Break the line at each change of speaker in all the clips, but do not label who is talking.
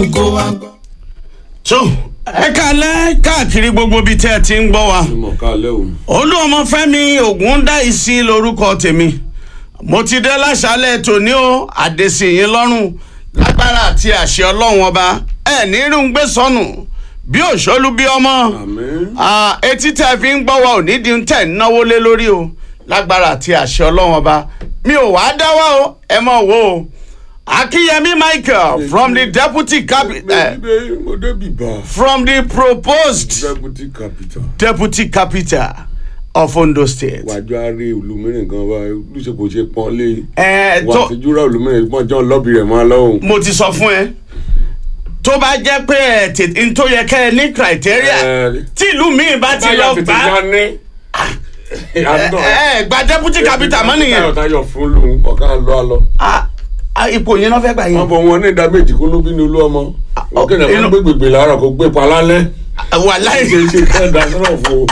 dùn kó wá gbọ́.
tó ẹ kalẹ̀ káàkiri gbogbo ibi tẹ́ ẹ ti ń gbọ́ wa
mọ̀ kálẹ̀ o.
olú ọmọfẹ́mi ògúndáìsí lorúkọ tèmi mo ti dé láṣálẹ̀ tòní o àdèsíyìn lọ́rùn lágbára àti àṣẹ ọlọ́run ọba ẹ ní irun gbé sọnù bí òṣòlù bí ọmọ
àmín.
Ah, etí tẹ́ fi ń gbọ́ wa ò ní di tẹ̀ ń náwó lé lórí o lágbára àti àṣẹ ọlọ́run ọba mi ò wá dá wá o ẹ mọ̀ wo o akínyẹmí michael from the deputy capital
bẹ́ẹ̀ mo débi bá.
from the proposed
deputy capital.
deputy capital of ondo state.
wájú àárẹ̀ olùmíràn gan wa olùsèpò ṣe pọ́n lé.
ẹ
wà
tó
á ti júra olùmíràn pọ́n jọ́ lọ́bì rẹ̀ máa lọ́hùn.
mo ti sọ fún ẹ tó bá jẹ́ pé ẹ tètè n tó yẹ kẹ́ ẹ ní criteria
Ẹ,
tí ìlú míì bá ti lọ gbà
ní.
ẹ ẹ gba deputy capital mọ́ nìyẹn
táyọ̀ táyọ̀ fún lòun ọ̀ká lọ́ àlọ́.
Ah, ah, ipò yẹn náà fẹ́ gbà
wọ́n
yẹn
bọ̀ wọn ní ìdá méjì kó ló bí ní olú ọmọ. wọ́n kéde
inú-
àwọn gbé gbègbè láàárọ̀ kó gbé pa lálẹ́.
wà láì
ṣe ṣe kẹ́ ẹ̀dá sọ̀rọ̀ fún o.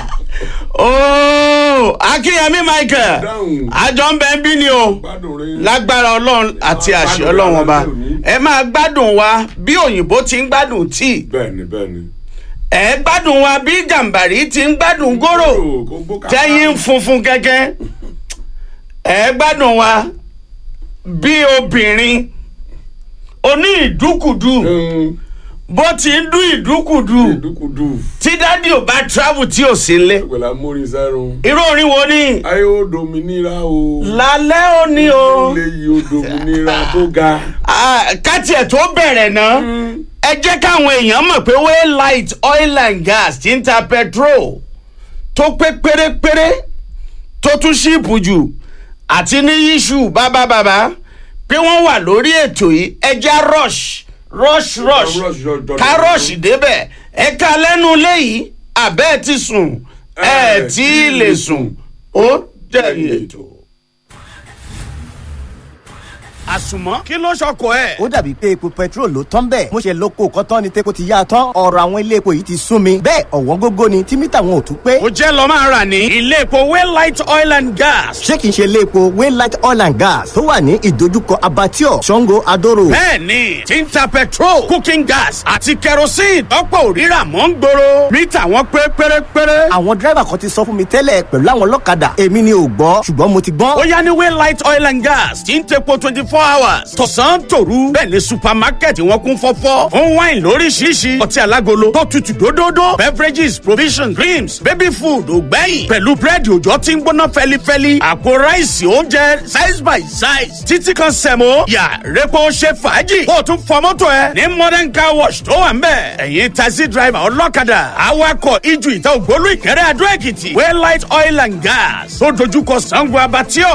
ooo akínyẹmí michael
Dáhùn.
àjọ ń bẹ ń bí ni o
gbádùn rẹ̀.
lágbára ọlọ́run àti àṣẹ ọlọ́run ọba ẹ máa gbádùn wa bí òyìnbó ti ń gbádùn tíì
bẹ́ẹ̀ni bẹ́ẹ̀ni.
ẹ gbádùn wa bí gàǹbàrí ti ń gbádùn góró
kó gbó kàkà.
tẹ́yìn funfun kẹ́kẹ́ ẹ gbádùn wa bí obìnrin oní ìdúkùdù
Mm,
bó ti ń dún ìdúkùdù
ìdúkudù.
tí dádì ò bá travel tí ò sí nlé
pẹ̀lú amórin sẹ́run.
irú orin wo ni
ayé ó dominira o.
lálẹ́ òní o
ilé yìí ó dominira tó ga.
Ah, káti ẹ̀ tó bẹ̀rẹ̀ náà ẹ jẹ́ káwọn èèyàn mọ̀ pé waylight oil and gas ti ń ta petrol tó pé pérépéré tó tún ṣíìpù jù àti ní yíṣù bábábàbá pé wọ́n wà lórí ètò yìí ẹja rush rush rush
rush, rush, rush.
ká rush débẹ̀ ẹ ká lẹ́nu léyìí àbẹ́ ti sùn ẹ tí ì lè sùn ó jẹ̀rì ètò. àsùnmọ́ kí ló ṣọkọ ẹ̀.
ó dàbí pé epo petrol ló tán bẹ́ẹ̀ mo ṣe lóko kọ́tán ni tepo ti yá a tán ọ̀rọ̀ àwọn ilé epo yìí ti sún mi bẹ́ẹ̀ ọ̀wọ́n gógó ni tí mítà wọn ò tún pé
ó jẹ́ lọ́ máa rà ní ilé epo waylight oil and gas.
ṣé kìí ṣe ilé epo waylight oil and gas tó wà ní ìdojúkọ abattoir sango adoro
bẹ́ẹ̀ni tí ń ta petrol cooking gas àti kerosene tọ́pọ̀ òrírà mọ́ ń gbòòrò mítà wọn pé pérépéré.
àwọn dírẹ́bà kan ti sọ fún mi tẹ́lẹ̀ pẹ̀lú àwọn ọlọ́kadà èmi ni ò gbọ́ ṣùgbọ́n mo ti
ó
gbọ́n
yá ní waylight oil and gas tí ń tepo twenty four hours tọ̀sán tòru bẹ́ẹ̀ ni supermarket wọn kún fọ́fọ́ fún wine lóríṣiríṣi ọtí alágolo tó tutù dódódó beverages provisions creams baby food ògbẹ́yìn pẹ̀lú búrẹ́dì òjò tí ń gbóná fẹ́lifẹ́li àpò ráìsì oúnjẹ size by size títí kan sẹ̀mó yà repo ṣe fàájì kó o tún fọ mọ́tò ẹ ní modern car wash tó wà ń bẹ̀ ẹ̀yin taxi driver ọlọ́kadà awakọ̀ ijù ìta ògbólú ìkẹrẹ́ adó èkìtì waylight oil and gas tó dojúkọ sango abatio